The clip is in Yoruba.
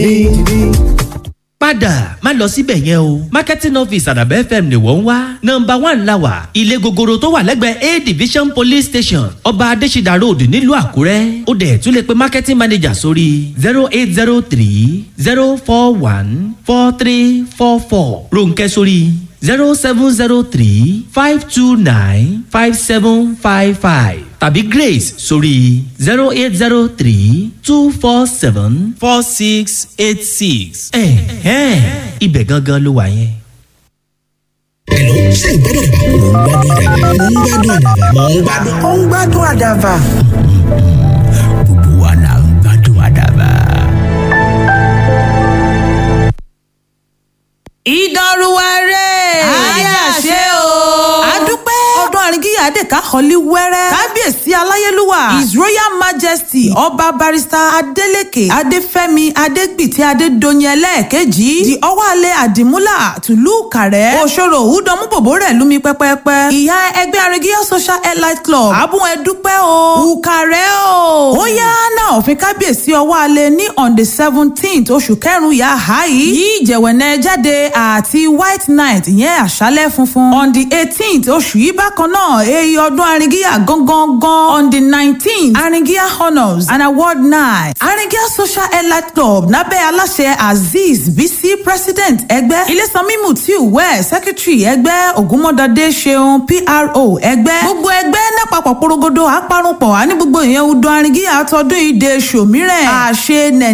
padà má lọ síbẹ̀ yẹn o marketing office àdàbẹ̀ fm ni wọ́n ń wá nọmba one la wà ilé gogoro tó wà lẹ́gbẹ̀ẹ́ a division police station ọba adésídà road nílùú àkúrẹ́ ó dẹ̀ tún lè pe marketing manager sórí zero eight zero three zero four one four three four four ronkẹ́ sórí zero seven zero three five two nine five seven five five tàbí grace sórí zero eight zero three two four seven four six eight six. ẹ̀hẹ́n ibẹ̀ gangan ló wà yẹn. Hello, ṣé ìgbádùn àdàbà? Mò ń gbádùn àdàbà. Mò ń gbádùn. ó ń gbádùn àdàbà. Gbogbo wa là ń gbádùn àdàbà. ìdánruwárẹ̀. àyàṣe o. àdúpẹ́. ọdún àríngíyà dèka họlí wẹ́rẹ́. kábíyèsí aláyélúwà. his royal majesty ọba barista adeleke adéfẹ́mi adégbìtì adédọ̀yìn ẹlẹ́ẹ̀kejì. di ọwọ́alẹ̀ àdìmúlà tùlú kàrẹ́. òṣòro òwúdọ̀mú bòbó rẹ̀ lumi pẹ́pẹ́pẹ́. ìyá ẹgbẹ́ àríngíyà social elite club. àbúrò ẹdúpẹ́ o. ùkàrẹ́ o. ó yá náà òfin kábíyèsí ọwọ́alẹ̀ ní on the seventeenth oṣù kẹrùn-ún yà á yìí. yí ìjẹ̀wẹ̀nẹ́ jáde àti white night ìyẹn àṣálẹ̀ funfun. on the eighteenth oṣù yìí bákan náà èyí ọdún aringiya gangan gan. on the nineteenth aringiya honours and award night. aringiya social elite club lábẹ́ aláṣẹ azeez bisi president ẹgbẹ́. ilésànmí mutiu wẹ̀ secretary ẹgbẹ́ ògúnmọ́dọ̀dé ṣeun pro ẹgbẹ́. gbogbo ẹgbẹ́ lápapọ̀ porogodo àparunpọ̀ àní gbogbo ìyẹn ọdún aringiya tọdún ìdè ṣòmírẹ̀ àṣẹ nẹ̀